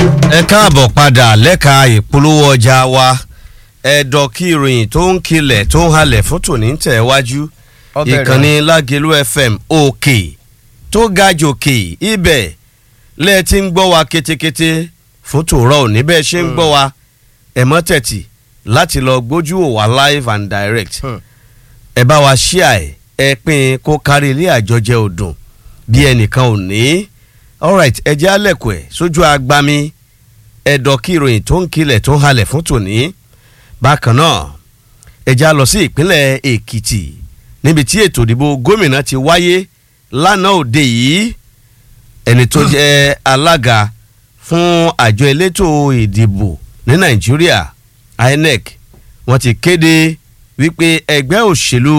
ẹ káàbọ̀ padà lẹ́ka ìpolówó ọjà wa ẹ̀dọ̀ kí ìròyìn tó ń kilẹ̀ tó ń halẹ̀ fún tòní ń tẹ̀ wájú Ọbẹ̀ rẹ̀. ìkànnì lágẹ̀lú fm òkè tó ga jòkè ibẹ̀ lẹ́ẹ̀ tí ń gbọ́ wa kétékété fún tòrọ́ òní bẹ́ẹ̀ ṣe ń gbọ́ wa ẹ̀mọ́ tẹ̀tì láti lọ gbójú wò wá live and direct Hmm. ẹ bá wa ṣíà ẹ ẹ pín kó kárí ilé àjọjẹ ọdún bí ẹnìkan ò ní alright ẹ jẹ́ àlẹ̀kùn ẹ̀ sójú agbami ẹ̀dọ̀ kí ìròyìn tó ń kilẹ̀ tó ń halẹ̀ fún tòní bákan náà ẹ já lọ sí ìpínlẹ̀ èkìtì níbi tí ètò ìdìbò gómìnà ti wáyé lánàá òde yìí ẹni tó jẹ́ alága fún àjọ elétò ìdìbò ní nàìjíríà inec wọ́n ti kéde wípé ẹgbẹ́ òṣèlú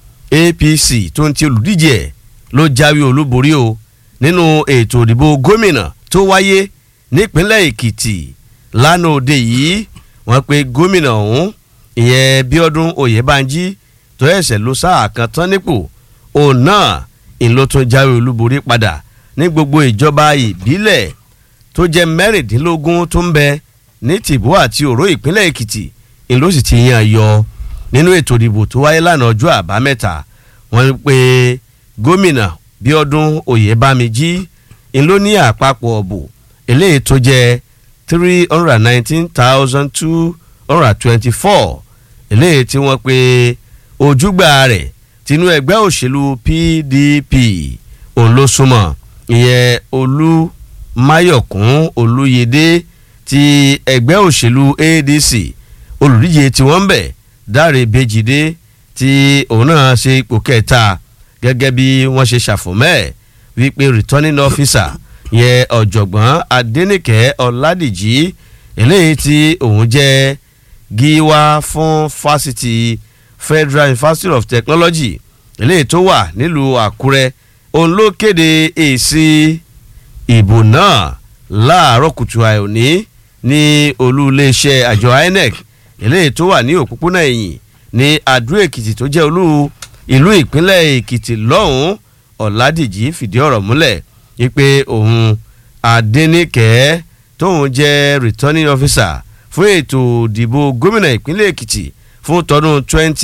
apc tó ń ti olùdíje ẹ̀ ló jáwé olúborí o nínú ètò ìdìbò gómìnà tó wáyé nípínlẹ̀ èkìtì lánàá òde yìí wọ́n pe gómìnà ọ̀hún ìyẹn bíọ́dún oyèbánjí tó ẹ̀sẹ̀ ló sáà kan tán nípò òun náà ìlú tó jáwé olúborí padà ní gbogbo ìjọba ìbílẹ̀ tó jẹ́ mẹ́rìndínlógún tó ń bẹ ní tìbú àti òró ìpínlẹ̀ èkìtì ìlú sì ti yan yọ nínú ètò ìdìbò tó wáyé lánàá ọjọ́ àbámẹ́ta wọ́n pe gómìnà bíọ́dún oyèbámijí ìlú ní àpapọ̀ ọ̀bù eléyìí tó jẹ́ three hundred nineteen thousand two hundred twenty-four eléyìí tí wọ́n pe ojúgbà rẹ̀ tinú ẹgbẹ́ òṣèlú pdp òun ló súnmọ́ ìyẹn olú máyọ̀kún olúyẹdẹ ti ẹgbẹ́ òṣèlú adc olùdíje tí wọ́n ń bẹ̀ dáre bèjìdé tí òun náà ṣe ipò kẹta gẹ́gẹ́ bí wọ́n ṣe ṣàfùmẹ́ wípé returning officer yẹn ọ̀jọ̀gbọ́n adẹ́nìkẹ́ ọ̀làdìjì eléyìí tí òun jẹ́ gíwá fún fásitì federal university of technology eléyìí tó wà nílùú àkúrẹ́ òun ló kéde èsì ìbò náà láàárọ̀ kùtù àìní ní olú iléeṣẹ́ àjọ inec eléyìí tó wà ní òpópónà ẹ̀yìn ní adó èkìtì tó jẹ́ olú ìlú ìpínlẹ̀ èkìtì lọ́hùn-ún ọ̀làdìjì fìdí ọ̀rọ̀ múlẹ̀ wípé òun adẹ́nìkẹ́ tóun jẹ́ returning officer fún ètò ìdìbò gómìnà ìpínlẹ̀ èkìtì fún tọdún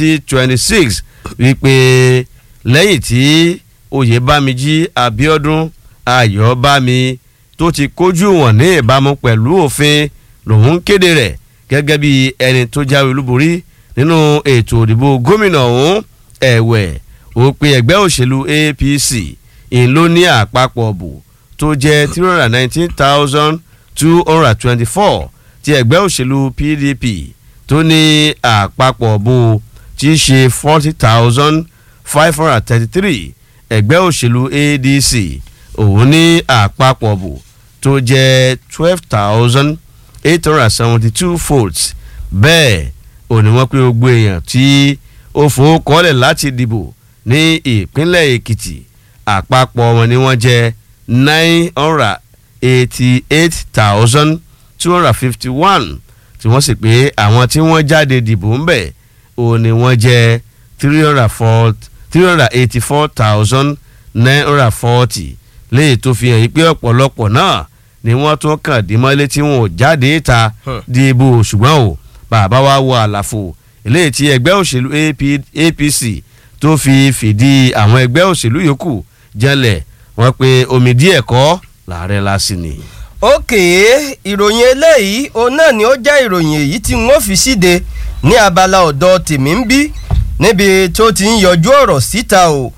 2026 wípé lẹ́yìn tí oyèbámijí abiodun ayọ̀bámi tó ti kójú wọn ní ìbámu pẹ̀lú òfin lòun kéde rẹ̀ gẹ́gẹ́ bí ẹni tó jáwé olúborí nínú ètò ìdìbò gómìnà ọ̀hún ẹ̀wẹ̀ ó pe ẹgbẹ́ òṣèlú apc ìlú ní àpapọ̀ bò tó jẹ́ three hundred nineteen thousand two hundred twenty-four ti ẹgbẹ́ òṣèlú pdp tó ní àpapọ̀ bò tí í ṣe forty thousand five hundred thirty-three ẹgbẹ́ òṣèlú adc òun ní àpapọ̀ bò tó jẹ́ twelve thousand eight hundred seventy-two votes bẹ́ẹ̀ òní wọ́n pé gbogbo èèyàn tí ó fowókọ́lẹ̀ láti dìbò ní ìpínlẹ̀ èkìtì àpapọ̀ wọn ni wọ́n jẹ́ nine hundred eighty-eight thousand two hundred fifty-one tí wọ́n sì pé àwọn tí wọ́n jáde dìbò ń bẹ̀ òní wọ́n jẹ́ three hundred four three hundred eighty-four thousand nine hundred forty léyìí tó fi hàn yí pé ọ̀pọ̀lọpọ̀ náà ni wọ́n tún kàn dí mọ́lé tí wọn ò jáde ta Hmm. dìbò ṣùgbọ́n o bàbá wa wọ àlàfo eléyìí tí ẹgbẹ́ òṣèlú AP apc tó fi fìdí àwọn ẹgbẹ́ òṣèlú yòókù jẹ́lẹ̀ wọ́n pe omi díẹ̀ kọ́ làárẹ̀ lásì ni. òkè ìròyìn eléyìí òun náà ni ó jẹ́ ìròyìn èyí tí wọ́n fi síde ní abala ọ̀dọ̀ tèmi ń bí níbi tó ti ń yọjú ọ̀rọ̀ síta o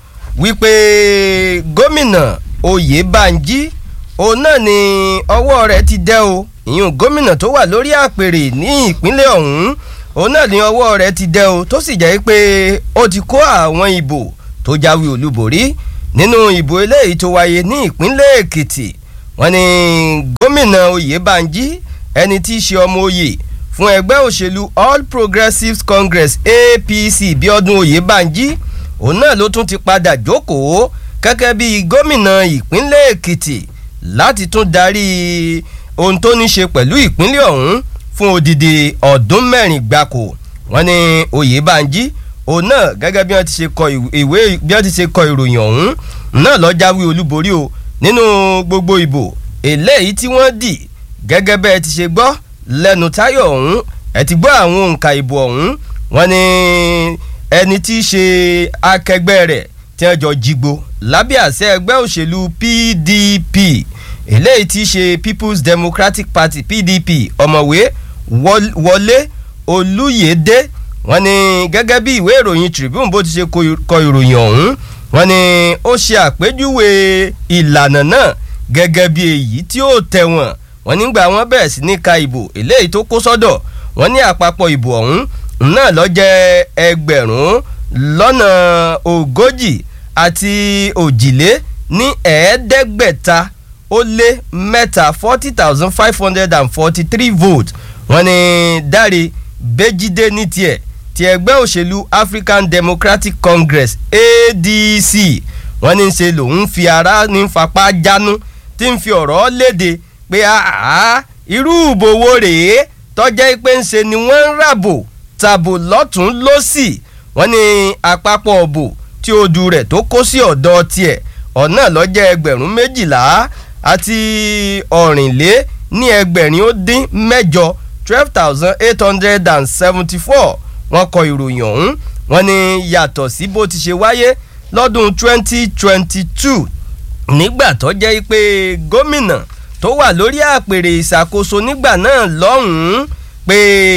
wípé gómìnà oyèbánjí òun náà ni ọwọ́ rẹ̀ ti dẹ́ o ìyún gómìnà tó wà lórí àpèrè ní ìpínlẹ̀ ọ̀hún òun náà ni ọwọ́ rẹ̀ ti dẹ́ o tó sì jẹ́ pé ó ti kó àwọn ìbò tó jáwé olúborí nínú ìbò eléyìí tó wáyé ní ìpínlẹ̀ èkìtì wọ́n ní gómìnà oyèbánjí ẹni tí í ṣe ọmọ oyè fún ẹgbẹ́ òṣèlú all progressives congress apc bíọ́dún oyèbánjí òun náà ló tún ti padà jókòó gẹ́gẹ́ bí gómìnà ìpínlẹ̀ èkìtì láti tún darí ohun tó ní ṣe pẹ̀lú ìpínlẹ̀ ọ̀hún fún odidi ọdún mẹ́rin gbáko wọ́n ní oyèbánjí òun náà gẹ́gẹ́ bí wọ́n ti ṣe kọ ìwé bí wọ́n ti ṣe kọ ìròyìn ọ̀hún náà ló jáwé olúborí o nínú gbogbo ìbò eléyìí tí wọ́n dì gẹ́gẹ́ bẹ́ẹ̀ ti ṣe gbọ́ lẹ́nu táyọ̀ ọ̀hún ẹ ti gbọ́ àwọn òǹkà ìbò ọ̀hún wọ́n ní ẹni tí í ṣe akẹgbẹ́ rẹ̀ tí wọ́n jọ jígbó lábẹ́ àṣẹ ẹgbẹ́ òṣèlú PDP eléyìí tí í ṣe People's Democratic Party PDP ọ̀mọ̀wé Wọlé Olúyèdé wọ́n ní gẹ́gẹ́ bí ìwé ìròyìn Tribune bó ti ṣe kọ ìròyìn ọ̀hún wọ́n ní ó ṣe àpèjúwe ìlànà náà gẹ́gẹ́ bí èyí tí ó tẹ̀wọ̀n wọ́n nígbà wọ́n bẹ̀rẹ̀ sí ní ka ìbò eléyìí tó kó sọ́dọ̀ wọ́n ní àpapọ̀ ìbò ọ̀hún náà ló jẹ́ ẹgbẹ̀rún lọ́nà ogójì àti òjìlé ní ẹ̀ẹ́dẹ́gbẹ̀ta ó lé mẹ́ta forty thousand five hundred and forty three votes wọ́n ní Dáre Bẹ́jídé ní tiẹ̀ ti ẹgbẹ́ òṣèlú African Democratic Congress ADC wọ́n ní ṣe lòun fi ara ní fapá jánu tí ń fi ọ̀rọ̀ léde pé àá irú ìbòwò rèé tọ́jẹ́ pé ń ṣe ni wọ́n ń ràbò tàbò lọ́tún lọ́sì wọ́n ní àpapọ̀ ọ̀bò tí odù rẹ̀ tó kó sí ọ̀dọ̀ tiẹ̀ ọ̀nà lọ́jẹ́ ẹgbẹ̀rún méjìlá àti ọ̀rìnlé ní ẹgbẹ̀rin ó dín mẹ́jọ twelve thousand eight hundred and seventy four wọ́n kọ ìròyìn ọ̀hún wọ́n ní yàtọ̀ sí bó ti ṣe wáyé lọ́dún twenty twenty two nígbà tó jẹ́ pé gómìnà tó wà lórí àpèrè ìṣàkóso nígbà náà lọ́hùn-ún pé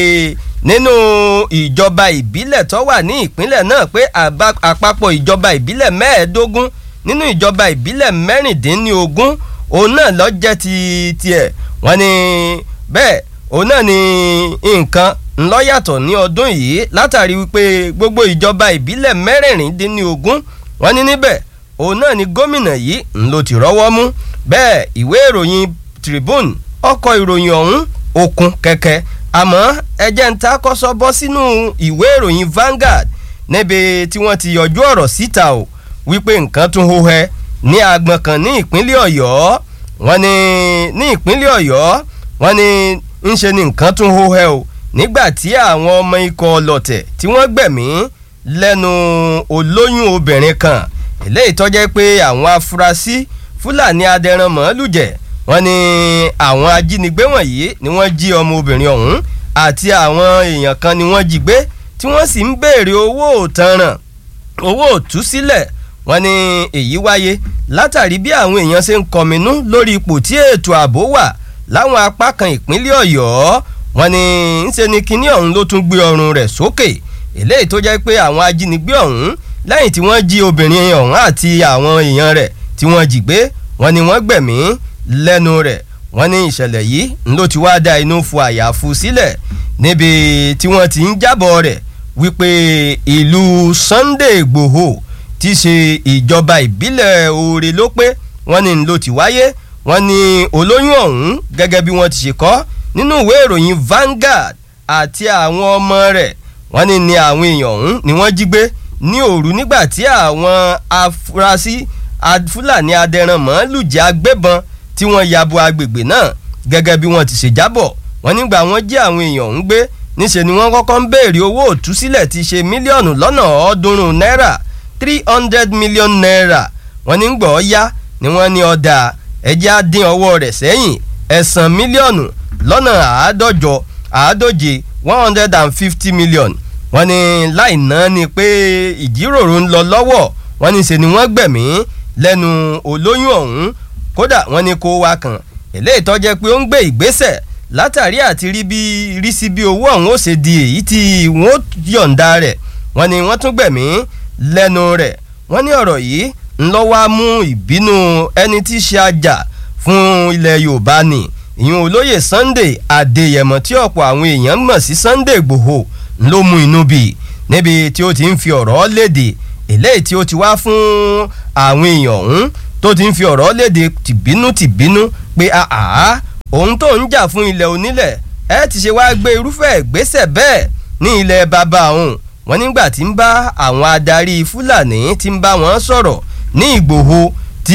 nínú ìjọba ìbílẹ̀ tó wà ní ìpínlẹ̀ náà pé àpapọ̀ ìjọba ìbílẹ̀ mẹ́ẹ̀ẹ́dógún nínú ìjọba ìbílẹ̀ mẹ́rìndínlógún òun náà ló jẹ́ ti tiẹ̀ wọ́n ní bẹ́ẹ̀ òun náà ni nǹkan ńlọ́yàtọ̀ ní ọdún yìí látàrí wípé gbogbo ìjọba ìbílẹ̀ mẹ́rìndínlógún wọ́n ní níbẹ̀ òun náà ni gómìnà yìí ń ló ti rọ́wọ́ mú bẹ́ẹ̀ ìwé ìròyìn Tribune ọkọ̀ ìròyìn ọ̀hún òkun kẹ̀kẹ́ àmọ́ ẹjẹ́ ń ta kọ́sọ́ bọ́ sínú ìwé ìròyìn Vanguard níbi tí wọ́n ti yọjú ọ̀rọ̀ síta o wípé nǹkan tún hóhẹ́ ní agbọ̀n kan ní ìpínlẹ̀ Ọ̀yọ́ wọ́n ní ní ìpínlẹ̀ Ọ̀yọ́ wọ́n ní ń ṣe ni nǹkan tún hóhẹ́ o nígbà tí àwọn ọmọ ikọ̀ ọlọ́tẹ̀ tí wọ́n gbẹ̀mí lẹ́nu olóyún obìnrin kan eléyìí tó jẹ́ pé àwọn afurasí Fúlàní adẹran màálù jẹ wọ́n ní àwọn ajínigbé wọ̀nyí ni wọ́n jí ọmọ obìnrin ọ̀hún àti àwọn èèyàn kan ni wọ́n jí gbé tí wọ́n sì ń béèrè owó òtanràn owó òtúsílẹ̀ wọ́n ní èyí wáyé látàrí bí àwọn èèyàn ṣe ń kọminú lórí ipò tí ètò ààbò wà láwọn apá kan ìpínlẹ̀ Ọ̀yọ́ wọ́n ní ńṣe ni kinní ọ̀hún ló tún gbé ọrùn rẹ̀ sókè eléyìí tó jẹ́ pé àwọn ajínigbé ọ̀hún lẹ́yìn tí wọ́n jí obìnrin ọ̀hún àti àwọn èèyàn rẹ̀ tí wọ́n jí gbé wọ́n ní wọ́n gbẹ̀mí lẹ́nu rẹ̀ wọ́n ní ìṣẹ̀lẹ̀ yìí ló ti wá da inú fu àyàfu sílẹ̀ níbi tí wọ́n ti ń jábọ̀ rẹ̀ wípé ìlú Sunday Ìgbòho ti ṣe ìjọba ìbílẹ̀ Oore ló pé wọ́n ní ló ti wáyé wọ́n ní olóyún ọ̀hún gẹ́gẹ́ bí wọ́n ti ṣe kọ nínú ìwé ìròyìn Vanguard àti àwọn ọmọ rẹ̀ wọ́n ní ní àwọn èèyàn ọ̀hún ni wọ́n jí gbé ní òru nígbà tí àwọn afurasí Fúlàní adẹran màálù jẹ́ agbébọn tí wọ́n yabo agbègbè náà gẹ́gẹ́ bí wọ́n ti ṣe jábọ̀ wọ́n nígbà wọ́n jí àwọn èèyàn ọ̀hún gbé níṣẹ́ ni wọ́n kọ́kọ́ ń béèrè owó òtúsílẹ̀ ti ṣe mílíọ̀nù lọ́nà ọ̀ọ́dúnrún náírà three hundred million naira wọ́n ní gbọ́ yá ni wọ́n ní ọ̀dà ẹjẹ́ á dín ọwọ́ rẹ̀ sẹ́yìn ẹ̀sán mílíọ̀nù lọ́nà àádọ́jọ àádóje one hundred and fifty million wọ́n ní láì ná ni pé ìjíròrò ń lọ lọ́wọ́ wọ́n ní ṣe ni wọ́n gbẹ̀mí lẹ́nu olóyún ọ̀hún kódà wọ́n ní kó wá kan eléyìí tó jẹ́ pé ó ń gbé ìgbésẹ̀ látàrí àti rí bí rí sí bí owó ọ̀hún ó ṣe di èyí tí wọ́n yọ̀ǹda rẹ̀ wọ́n ní wọ́n tún gbẹ̀mí lẹ́nu rẹ̀ wọ́n ní ọ̀rọ̀ yìí ń lọ wá mú ìbínú ẹni tí í ṣe ajá fún ilẹ̀ Yorùbá ni ìyún olóyè Sunday Adéyẹmọ tí ọ̀pọ̀ àwọn èèyàn mọ̀ sí Sunday Ìgbòho ló mú inú bí níbi tí ó ti ń fi ọ̀rọ̀ léde eléyìí tí ó ti wá fún àwọn èèyàn ọ̀hún tó ti ń fi ọ̀rọ̀ léde tìbínú tìbínú pé àá òun tó ń jà fún ilẹ̀ onílẹ̀ ẹ ti ṣe wá gbé irúfẹ́ ìgbésẹ̀ bẹ́ẹ̀ ní ilẹ̀ bàbá òun wọn nígbà tí ń bá àwọn adarí Fúlàní tí ń bá wọn sọ̀rọ̀ ní Ìgbòho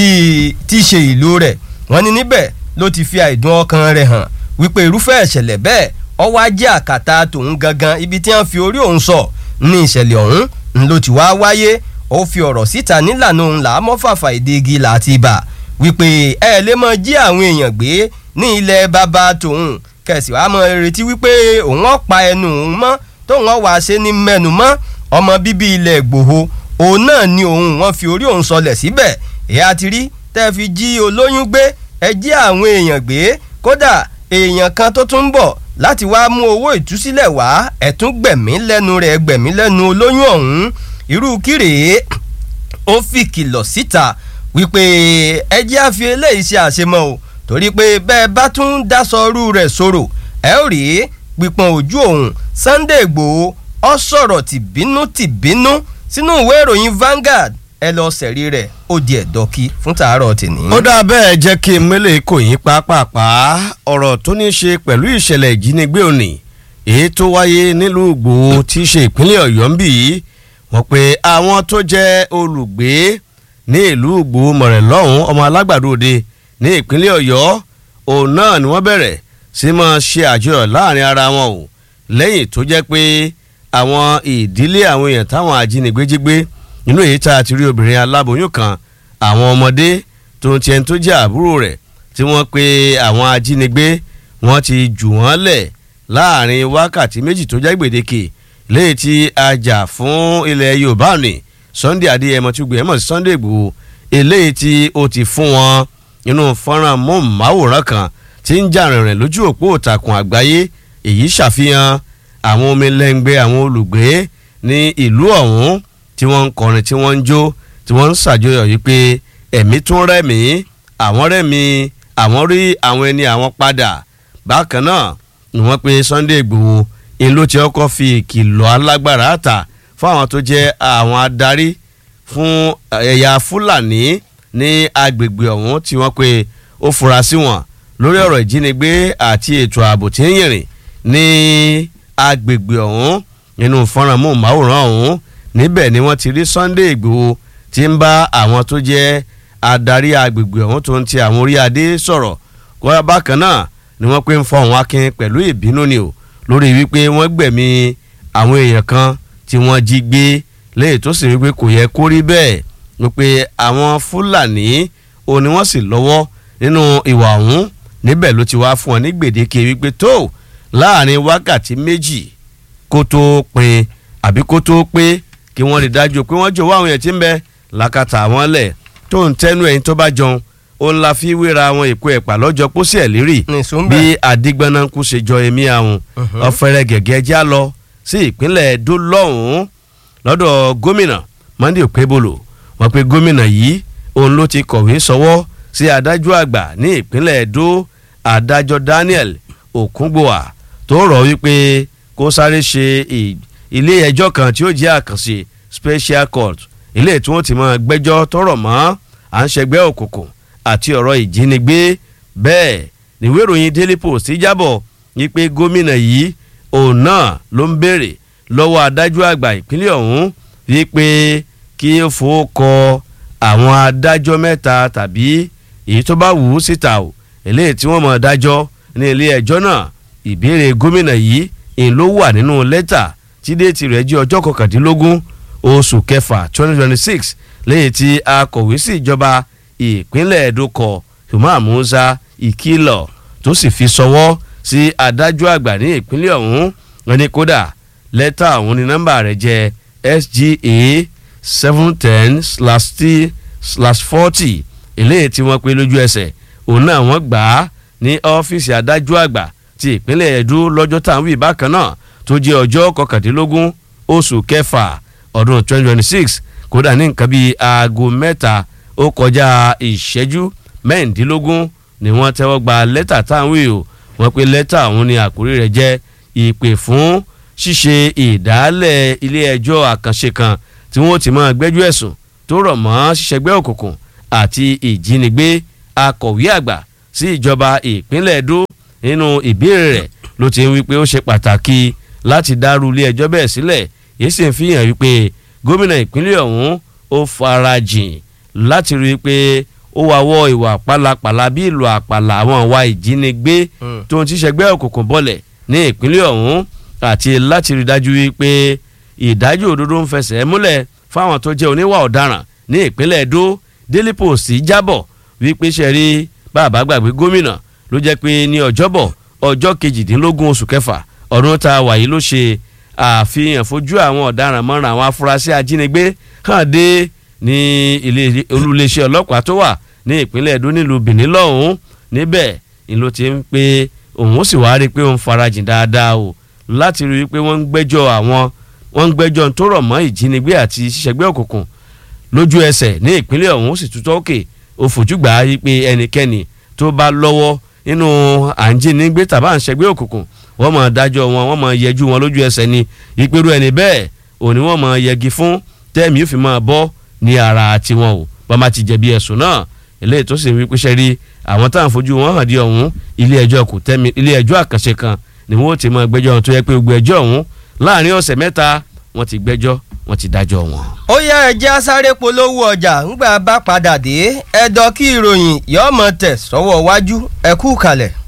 tí tí ṣe ìlú rẹ̀ wọ́n ní níbẹ̀ ló ti fi àìdùn ọkàn rẹ̀ hàn wípé irúfẹ́ ìṣẹ̀lẹ̀ bẹ́ẹ̀ ọwọ́ ajé àkàtà tòun gangan ibi tí wọ́n fi orí òun sọ ní ìṣẹ̀lẹ̀ ọ̀hún ń ló ti wá wáyé ó fi ọ̀rọ̀ síta nílànà òun là á mọ́ fàfà ìdí igi láti ibà wípé ẹ lè mọ jí àwọn èèyàn gbé ní ilẹ̀ bàbá tòun kẹ̀sì wàá mọ retí wípé òun ọ̀ pa ẹnu òun mọ́ tóun ọ̀ wá ṣe ní mẹ́nu mọ́ ọmọ bíbí ilẹ̀ Ìgbòho òun náà ni òun wọ́n fi orí òun sọlẹ̀ síbẹ̀ ìyá ti rí tẹ́ fi jí olóyún gbé ẹ jí àwọn èèyàn gbé kódà èèyàn kan tó tún ń bọ̀ láti wá mú owó ìtúsílẹ̀ wá ẹ̀tún gbẹ̀mí lẹ́nu rẹ̀ gbẹ̀mí lẹ́nu olóyún ọ̀hún irú kírèé ó fi kìlọ̀ síta wípé ẹ jẹ́ àfi eléyìí ṣe àṣemọ́ o torí pé bẹ́ẹ̀ bá tún dásọrú rẹ̀ sọ̀rọ̀ ẹ ó rí pípọn ojú òun Sunday Ìgbòho ọ sọ̀rọ̀ tìbínú tìbínú sínú ìwé ìròyìn Vanguard ẹ lọ sẹ̀rí rẹ̀ ó di ẹ̀dọ́kí fún tàárọ̀ tèmi. ó dá bẹ́ẹ̀ jẹ́ kí n mélé kò yín pápápá ọ̀rọ̀ tó ní í ṣe pẹ̀lú ìṣẹ̀lẹ̀ ìjínigbé òní èyí tó wáyé nílùú Ìgbòho tí í ṣe ìpínlẹ̀ Ọ̀yọ́ ń bì í wọ́n pe àwọn tó jẹ́ olùgbé ní ìlú Ìgbòho mọ̀rẹ̀ lọ́hùn ọmọ alágbàdo òde ní ìpínlẹ̀ Ọ̀yọ́ òun náà ni wọ́n bẹ̀rẹ̀ sí máa ṣe àjọyọ̀ láàrin ara wọn o lẹ́yìn tó jẹ́ pé àwọn ìdílé àwọn èèyàn táwọn ajínigbé jí gbé nínú èyí tá a ti rí obìnrin aláboyún kan àwọn ọmọdé tó ń tiẹ̀ tó jẹ́ àbúrò rẹ̀ tí wọ́n pe àwọn ajínigbé wọ́n ti jù wọ́n lẹ̀ láàrin wákàtí méjì tó jẹ́ gbèdéke léyìí tí a jà fún ilẹ̀ Yorùbá ní Sunday Adéyẹmọ tí gbìyànjú sí Sunday Ìgbòho eléyìí tí ó ti fún wọn nínú fọ́nrán mọ́ọ̀máwòrán kan tí ń jà rìnrìn lójú òpó ìtàkùn àgbáyé èyí ṣàfihàn àwọn omi lẹ́ngbẹ́ àwọn olùgbé ní ìlú ọ̀hún tí wọ́n ń kọrin tí wọ́n ń jó tí wọ́n ń ṣàjọyọ̀ yìí pé ẹ̀mí tún rẹ̀mí àwọn rẹ̀mí àwọn rí àwọn ẹni àwọn padà bákan náà ni wọ́n pe Sunday Ìgbòho in ló ti ọkọ̀ fi ìkìlọ̀ alágbára ta fún àwọn tó jẹ́ àwọn adarí fún ẹ̀yà Fúlàní ní agbègbè ọ̀hún tí wọ́n pe ó fura sí wọn lórí ọ̀rọ̀ ìjínigbé àti ètò ààbò tí ń yìnrìn ní agbègbè ọ̀hún nínú fọ́nrán mọ́ọ̀máwòrán ọ̀hún níbẹ̀ ni wọ́n ti rí Sunday Ìgbòho tí ń bá àwọn tó jẹ́ adarí agbègbè ọ̀hún tó ń ti àwọn orí adé sọ̀rọ̀ kọ́ra bákan náà ni wọ́n pé ń fọ òun akin pẹ̀lú ìbínú ni o lórí wípé wọ́n gbẹ̀mí àwọn èèyàn kan tí wọ́n jí gbé lẹ́yìn tó sì wípé kò yẹ kó rí bẹ́ẹ̀ wípé àwọn Fúlàní òun ni wọ́n sì lọ́wọ́ nínú ìwà ọ̀hún níbẹ̀ ló ti wá fún ọ ní gbèdéke wípé tó láàrin wákàtí méjì kó tó pin àbí kó tó pé kí wọ́n rí dájú pé wọ́n jọ̀wọ́ àwọn èèyàn tí ń bẹ làkàtà àwọn lẹ̀ tó ń tẹ́nu ẹ̀yìn tó bá jọun ó ń la fi wéra àwọn èkó ẹ̀pà lọ́jọ́ pósí ẹ̀ lérì bí adigbanaku ṣe jọ èmi àwọn ọ̀fẹ́rẹ́ gẹ̀gẹ́ já lọ sí ìpínlẹ̀ Ẹdó lọ́hùn-ún lọ́dọ̀ gómìnà Monday Okebolo wọ́n pe gómìnà yìí òun ló ti kọ̀wé sọwọ́ sí adájọ́ àgbà ní ìpínlẹ̀ Ẹdó adájọ́ Daniel Okungbowa tó rọ̀ wípé kó sáré ṣe ilé ẹjọ́ kan tí ó jẹ́ àkànṣe special court ilé tí wọ́n ti máa gbẹ́jọ́ tọrọ mọ́ à ń ṣẹgbẹ́ òkùnkùn àti ọ̀rọ̀ ìjínigbé bẹ́ẹ̀ níwé ìròyìn Daily Post jábọ̀ wípé gómìnà yìí òun náà ló ń béèrè lọ́wọ́ adájọ́ àgbà ìpínlẹ̀ ọ̀hún wípé kí ó fowó kọ àwọn adájọ́ mẹ́ta tàbí èyí tó bá wù ú síta o eléyìí tí wọ́n mọ̀ dájọ́ ní ilé ẹjọ́ náà ìbéèrè gómìnà yìí ń ló wà nínú lẹ́tà tí déètì rẹ̀ jẹ́ ọjọ́ kọkàndínlógún oṣù kẹfà twenty twenty six lẹ́yìn tí akọ̀wé sí ìjọba ìpínlẹ̀ Ẹdó kọ Umar Musa ìkìlọ̀ tó sì fi sọwọ́ sí adájọ́ àgbà ní ìpínlẹ̀ ọ̀hún wọn ni kódà lẹ́tà ọ̀hún ni nọ́mbà rẹ̀ jẹ́ SGA seven ten slash t slash forty eléyìí tí wọ́n pe lójú ẹsẹ̀ òun náà wọ́n gbà á ní ọ́fíìsì adájọ́ àgbà ti ìpínlẹ̀ Ẹdó lọ́jọ́ táwọn wí bákan náà tó jẹ́ ọjọ́ kọkàndínlógún oṣù kẹfà ọdún twenty twenty six kódà ní nǹkan bíi aago mẹ́ta ó kọjá ìṣẹ́jú mẹ́rìndínlógún ni wọ́n tẹ́wọ́ gba lẹ́tà táwọn wí o wọ́n pe lẹ́tà ọ̀hún ni àkórí rẹ̀ jẹ́ ìpè fún ṣíṣe ìdálẹ̀ ilé ẹjọ́ àkànṣe kan tí wọ́n ti máa gbẹ́jọ́ ẹ̀sùn tó rọ̀ mọ́ ṣíṣẹgbẹ́ òkùnkùn àti ìjínigbé akọ̀wé àgbà sí ìjọba ìpínlẹ̀ Ẹdó nínú ìbéèrè rẹ̀ ló ti ń wí pé ó ṣe pàtàkì láti dárú ilé ẹjọ́ bẹ́ẹ̀ sílẹ̀ yìí sì ń fi hàn wípé gómìnà ìpínlẹ̀ ọ̀hún ó farajìn láti rí i pé ó wá wọ ìwà pálapàla bí ìlú àpàlà àwọn ìwà ìjínigbé tó ń tíṣẹgbẹ́ òkùnkùn bọ̀lẹ̀ ní ìpínlẹ̀ ọ̀hún àti láti rí i dájú wípé ìdájọ́ òdodo ń fẹsẹ̀ múlẹ̀ fáwọn tó jẹ́ oníwà ọ̀daràn ní ìpínlẹ̀ Ẹdó Daily Post jábọ̀ wípé ṣe rí bàbá gbàgbé gómìnà ló jẹ́ pé ní ọjọ́bọ̀ ọjọ́ kejìdínlógún oṣù kẹfà ọdún tá a wà yìí ló ṣe àfihàn fojú àwọn ọ̀daràn mọ́ra àwọn afurasí ajínigbé hàn dé ní ilé olúléeṣẹ́ ọlọ́pàá tó wà ní ìpínlẹ̀ Ẹdó nílùú Benin lọ́hùn-ún níbẹ̀ ni ló ti ń pé òun sì wá rí i pé òun farajìn dáadáa o láti rí i pé wọ́n ń gbẹ́jọ́ àwọn wọ́n ń gbẹ́jọ́ tó rọ̀ mọ́ ìjínigbé àti ṣíṣẹ́gbẹ́ òkùnkùn lójú ẹsẹ̀ ní ìpínlẹ̀ ọ̀hún ó sì tún tọ́kè ó fojú gbà á pé ẹnikẹ́ni tó bá lọ́wọ́ nínú àǹjínigbé tàbá àǹṣẹ́gbẹ́ òkùnkùn wọ́n máa dájọ́ wọn wọ́n máa yẹjú wọn lójú ẹsẹ̀ ni ìpérú ẹni bẹ́ẹ̀ òní wọ́n máa yẹgi fún tẹ́ẹ̀mí yóò fi máa bọ́ ní ara tiwọn o bá má ti jẹ̀bi ẹ̀sùn náà eléyìí tó sì ń wípé ṣe rí àwọn táwọn fojú wọn hàn dí ọ̀hún ilé ẹjọ́ kò tẹ́mi ilé ẹjọ́ àkànṣe kan ni wọ́n ti máa gbẹ́jọ́ wọn tó yẹ pé gbogbo ẹjọ́ ọ̀hún láàrin ọ̀sẹ̀ mẹ́ta wọ́n ti gbẹ́jọ́ wọ́n ti dájọ́ wọn. ó yá ẹjẹ́ asáré polówó ọjà ńgbà bá padà dé ẹ̀dọ̀ kí ìròyìn yọ̀ọ́mọ̀ tẹ̀ sọ́wọ́ wájú ẹ̀kú kalẹ̀.